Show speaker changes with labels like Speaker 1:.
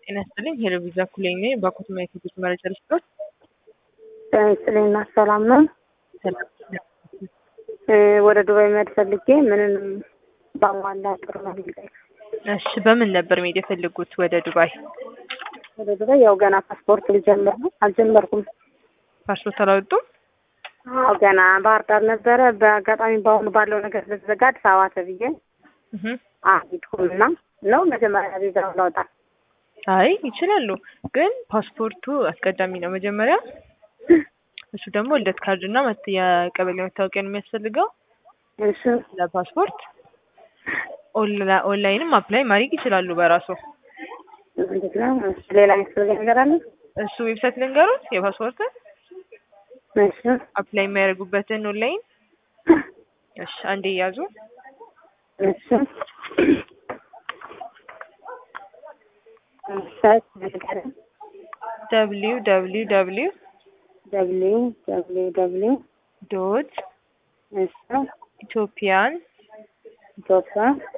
Speaker 1: ጤና ይስጥልኝ ሄሎ ቪዛ ኩሌኝ ነኝ። ባኮትና የሴቶች መረጃ ልስጦት።
Speaker 2: ጤና ይስጥልኝ እና ሰላም ነው። ወደ ዱባይ መሄድ ፈልጌ ምንም ባሟላ ጥሩ ነው የሚለኝ።
Speaker 1: እሺ በምን ነበር መሄድ የፈለጉት ወደ ዱባይ?
Speaker 2: ወደ ዱባይ ያው ገና ፓስፖርት ልጀምር ነው አልጀመርኩም።
Speaker 1: ፓስፖርት አላወጡም?
Speaker 2: አዎ ገና ባህር ዳር ነበረ። በአጋጣሚ በአሁኑ ባለው ነገር ስለተዘጋ አዲስ አበባ ተብዬ
Speaker 1: እህ
Speaker 2: አልሄድኩም እና ነው መጀመሪያ ቪዛው ላውጣ
Speaker 1: አይ ይችላሉ፣ ግን ፓስፖርቱ አስቀዳሚ ነው መጀመሪያ። እሱ ደግሞ ልደት ካርድ እና መት- የቀበሌ መታወቂያ ነው የሚያስፈልገው
Speaker 2: እሱ
Speaker 1: ለፓስፖርት። ኦንላ- ኦንላይንም አፕላይ ማድረግ ይችላሉ በራሱ።
Speaker 2: እንዴት ነው? እሺ ሌላ የሚያስፈልገኝ ነገር አለ?
Speaker 1: እሱ ዌብሳይት ልንገሩት የፓስፖርትን
Speaker 2: እሺ
Speaker 1: አፕላይ የሚያደርጉበትን ኦንላይን። እሺ አንዴ ያዙ።
Speaker 2: እሺ ዌብሳይት ንገረኝ።
Speaker 1: ደብሊው ደብሊው ደብሊው
Speaker 2: ደብሊው ደብሊው ደብሊው
Speaker 1: ዶት
Speaker 2: እሺ
Speaker 1: ኢትዮጵያን
Speaker 2: ኢትዮጵያ